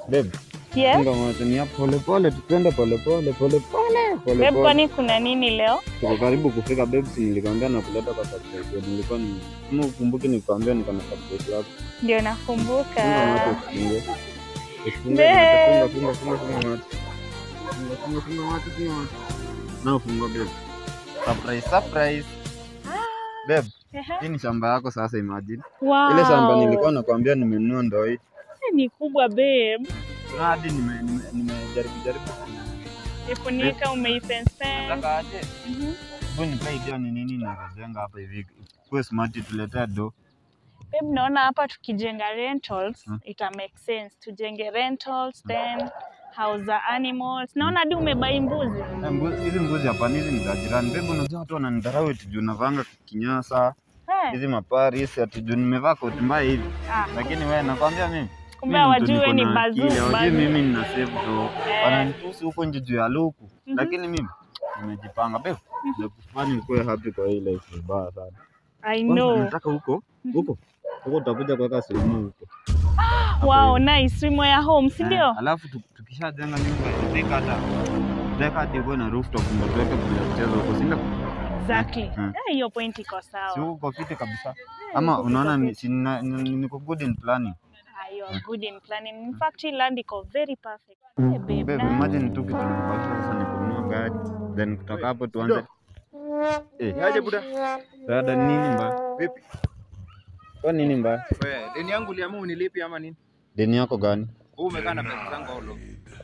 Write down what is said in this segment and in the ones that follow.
Babe, Yes. funga macho ni hapo pole pole, tukwenda pole pole pole pole pole Babe, pole. kwani kuna nini leo? Tuko karibu kufika babe, si nilikwambia na kuleta kwa surprise. Nilikuwa ni kama ukumbuki nilikwambia niko na surprise yako. Ndio Funga nakumbuka. macho usifunge. Usifunge Babe. macho, funga funga funga funga macho. Funga funga funga macho, funga macho. Na funga babe. Surprise surprise. Babe, Ehe. hii ni shamba yako sasa imagine. Wow. Ile shamba nilikuwa nakwambia nimenunua ndo hii. ni kubwa babe. Na hadi nime- nime- nimejaribu jaribu. Ifunika umeifence. Nataka aje? Mhm. Hebu nipe idea ni nini najenga hapa hivi. Kuwe smart tuletea do. Babe, naona hapa tukijenga rentals Hmm. ita make sense. Tujenge rentals then house za animals. Naona hadi umebai mbuzi. Eh, mbu- Hizi mbuzi hapana, hizi ni za jirani. Bebe, unajua watu wananidharau eti juu navanga kinyasa Eh, hizi maparis ati juu nimevaa koti mbaya hivi, ah, lakini wewe nakwambia mimi kumbe mimi mtu hawajui niko ni na bazuu. akili, hawajui bazuu. mimi nina save do, Eh. wananitusi huko nje juu ya luku, Mhm. lakini mimi nimejipanga bebe, nakufanya ukuwe happy kwa hii life vibaya sana. I Kwanza know. nataka huko huko huko utakuja kuweka sehemu huko. Hapo Wow, hivi. nice. Wimo ya home, si ndio? Eh, Alafu tu- tukishajenga nyumba itafika hata deka hadi ikuwe na rooftop ndio tuweke vile kucheza huko, si ndio? Exactly. Mm. Eh, hiyo point iko Si sawa. huko kwa fiti kabisa. Eh, Ama iko unaona fiti. ni- si nina- ni- niko good in planning. Ah, you are good in planning. In fact, hii land iko very perfect. Eh, babe, Babe, na- imagine tu kitu nimebakisha sasa ni kununua gari. Then kutoka hapo tuanze. Eh, Niaje buda? dada nini mbaya? Vipi? Kwa nini mbaya? Wewe, deni yangu uliamua unilipi ama nini? Deni yako gani? Wewe umekaa na pesa zangu aulo.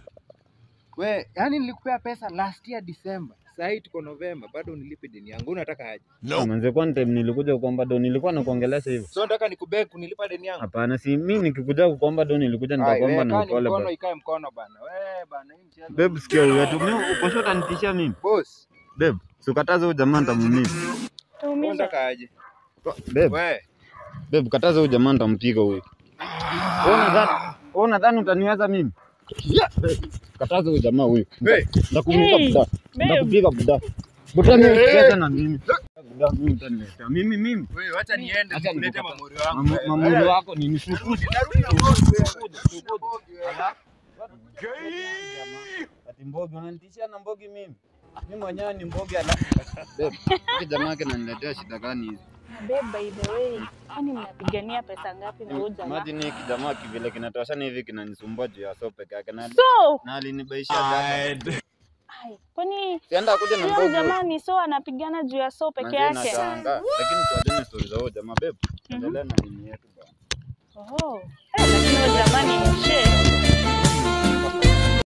Wewe, yani nilikupea pesa last year December. Sasa hii tuko November, bado unilipe deni yangu. Unataka aje? No. Manze kwa time nilikuja kuomba do nilikuwa nakuongelesha hivyo. So nataka nikubeg kunilipa deni yangu. Hapana, si mimi nikikuja kukuomba do nilikuja Ai, nikakuomba wewe na kaa ni upole mkono bana. ikae mkono bana. Wewe bana, hii mchezo. Babe, sikia wewe tu. Mimi uko short anitishia mimi. Boss, Babe, sikataze huyo jamaa nitamumia. wewe Tuumize. unataka aje? Babe, Wewe, babe, kataza huyo jamaa nitampiga huyo. Wewe unadhani wewe unadhani utaniweza mimi? Babe, Kataza huyo jamaa huyo. Hey. Ndakupiga Hey, buda. babe. Ndakupiga buda. Buda mimi cheza na mimi. Buda mimi utaniletea. Mimi mimi. wewe acha niende Acha nikulete nikupa- mamuri wangu. Mamu- wewe. Mamuri wako ni nishukuzi. Narudi na boss wewe. Ati mbogi unanitishia na mbogi mimi. Mimi mwenyewe ni mbogi ala. Babe, hiki jamaa yake ananiletea shida gani hizi? Babe, by the way, kwani mnapigania pesa ngapi na huyu jamaa? Imagine hiki jamaa kivile kinatoshana hivi kinanisumbua juu ya so peke yake na So, na alinibaishia jana. ai, kwani Sienda kuja na huyo mbogi. jamaa ni so anapigana juu ya so peke Manze yake? nashangaa. Lakini tuachane story za huyo jamaa babe. Endelea na nini yetu bwana. Oh. Eh, lakini huyo jamaa ni